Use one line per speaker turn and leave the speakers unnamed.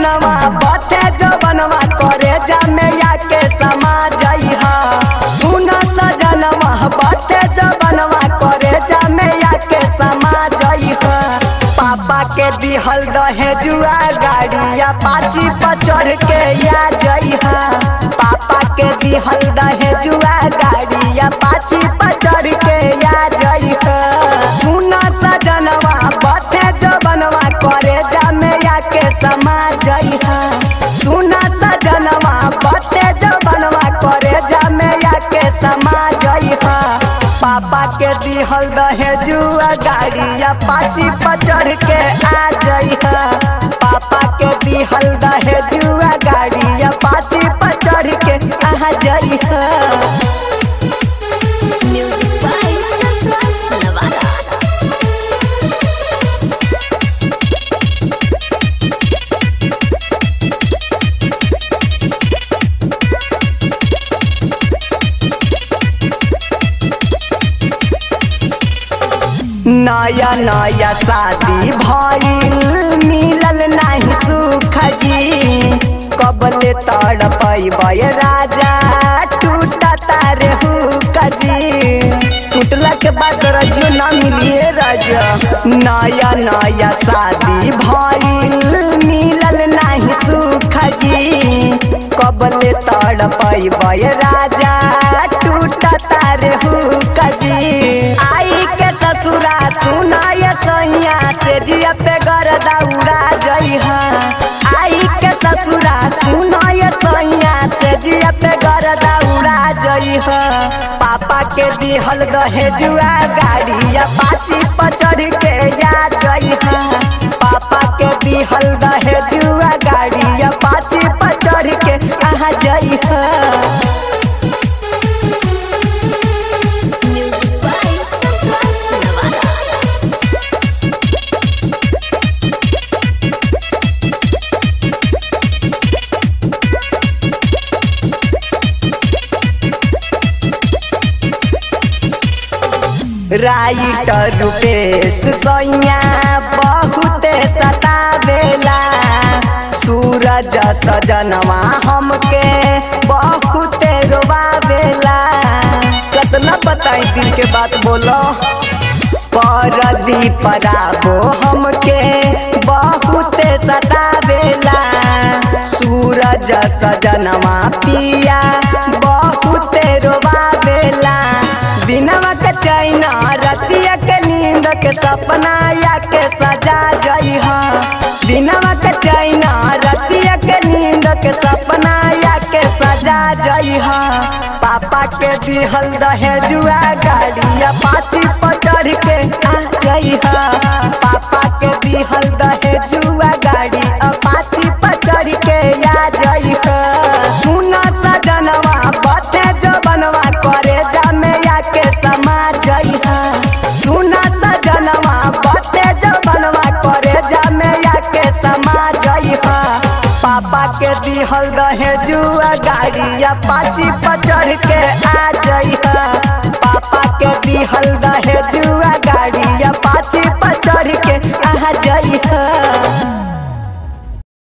सजनवा बथे जवनवा करे जमैया के समा जइहा सुन सजनवा बथे जवनवा करे जमैया के समा जइहा पापा के दिहल दहेजुआ गाड़िया पाची पर चढ़ के या जइहा पापा के दिहल दहेजुआ गाड़िया पाची पर चढ़ के या जइहा सुन सजनवा बथे जवनवा करे जमैया के समा जइहा सुन सजनवा बथे जवनवा करे जमैया के समा जइहा पापा के दिहल दहेजुआ गाड़िया पाची पर चढ़ के आ जइहा पापा के दिहल दहेजुआ गाड़िया पाची पर चढ़ के आ जइहा
Music by Sunrise Nevada.
नया नया शादी भइल मिलल नाही सुख जी कबले तड़पै राजा टूटा तारे हुक जी टूटला के बाद रजियो ना मिलिए राजा नया नया शादी भइल मिलल नाही सुख जी कबले तड़पै राजा टूटा तारे हुक जी आई के ससुरा सुनाय सैया से जिया पे गरदा उड़ा जइहा आई के ससुरा सुनाय सैया से जिया पे गरदा उड़ा जइहा पापा के दिहल दहेजुआ गाड़िया पाची पर चढ़ के या जइहा पापा के दिहल दहेजुआ गाड़िया पाची पर चढ़ के आ जइहा
Music by Sunrise Nevada.
Writer Rupesh सैया बहुत सतावेला सूरज सजनवा हमके बहुत रोवावेला कतना बताई दिल के बात बोलो परदीप राबो हमके बहुत सतावेला सूरज सजनवा पिया बहुत रोवावेला दिनवा के चैना रतिया के नींद के सपना या के सजा जइहा दिनवा के चैना रतिया के नींद के सपना या के सजा जइहा पापा के दिहल दहेजुआ गाड़िया पाची पर चढ़ के आ जइहा पापा के दिहल दहेजुआ गाड़ी पाची पर चढ़ के या जइहा सुना सजनवा बथे जवनवा करे जमैया के समा जइहा सुना सजनवा बथे जवनवा करे जमैया के समा जइहा पापा के दिहल दहेजुआ गाड़िया पाची पर चढ़ के आ जइहा पापा के दिहल दहेजुआ